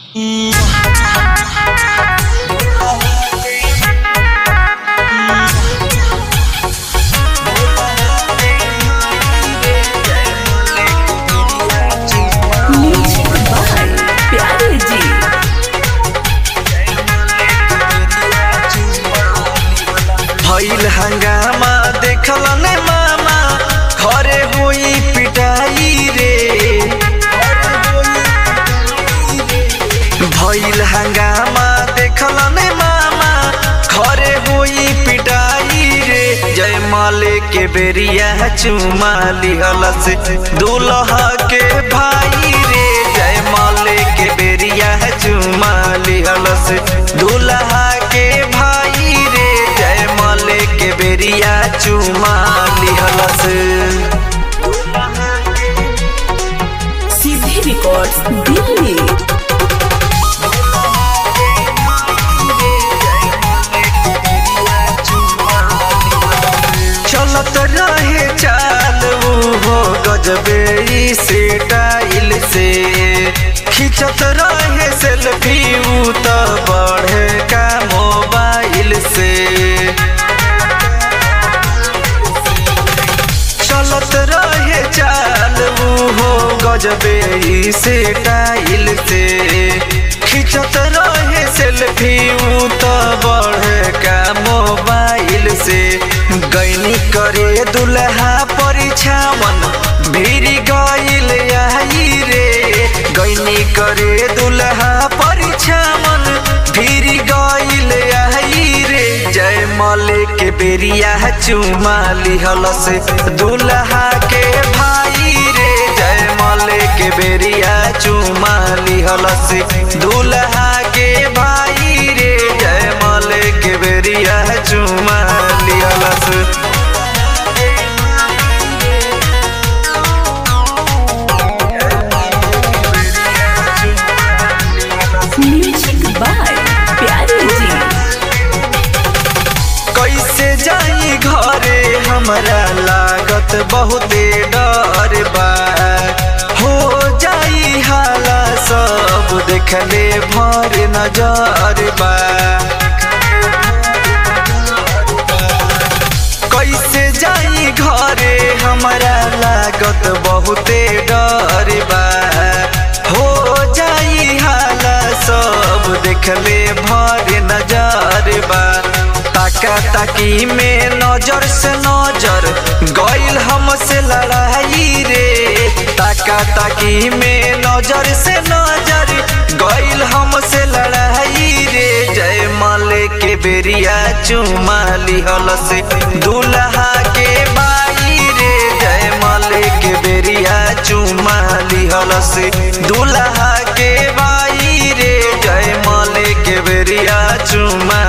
music by प्यारे जी भइल हंगामा देखल ने मामा घरे होई पिटाई रे भइल हंगामा देखल ने मामा घरे होई पिटाई रे जय माले के बेरिया चुमा लिहल से दूल्हा के भाई रे जय माले के बेरिया चुमा लिहल से दूल्हा के भाई रे जय माले के बेरिया चुमा लिहल से सीधी रिकॉर्ड्स दिल्ली चलत रहे चाल हो गजबे ई से टाइल से खिंचत रहे सेल्फी ऊ त बढ़े का मोबाइल से चलत रहे चाल हो गजबे ई से टाइल से खिंचत रहे सेल्फी ऊ त बढ़े का मोबाइल से गैनी करे दुल्हा परिछावन भिरी गइल आई रे गैनी करे दुल्हा परिछावन भिरी गइल आई रे जय माले के बेरिया चुमा लिहल से दुल्हा के भाई रे जय माले के बेरिया चुमा लिहल से दुल्हा के भाई रे जय माले के बेरिया चुमा लिहल से म्यूजिक बाय प्यारे जी कैसे जाई घरे हमरा लागत बहुते डर बा हो जाई हाला सब देखले भर नजर बा कैसे जाई घरे हमरा लागत बहुते डर बा हो जाई हाला सब देखले भर नजर बा ताका ताकी में नजर से नजर गइल हमसे लड़ाई रे ताका ताकी में नजर से नजर गइल हमसे लड़ाई रे जय माले के बेरिया चुमा लिहल से दूल्हा के बाई रे जय माले के बेरिया चुमा लिहल से दूल्हा के बाई रे जय माले के बेरिया चुमा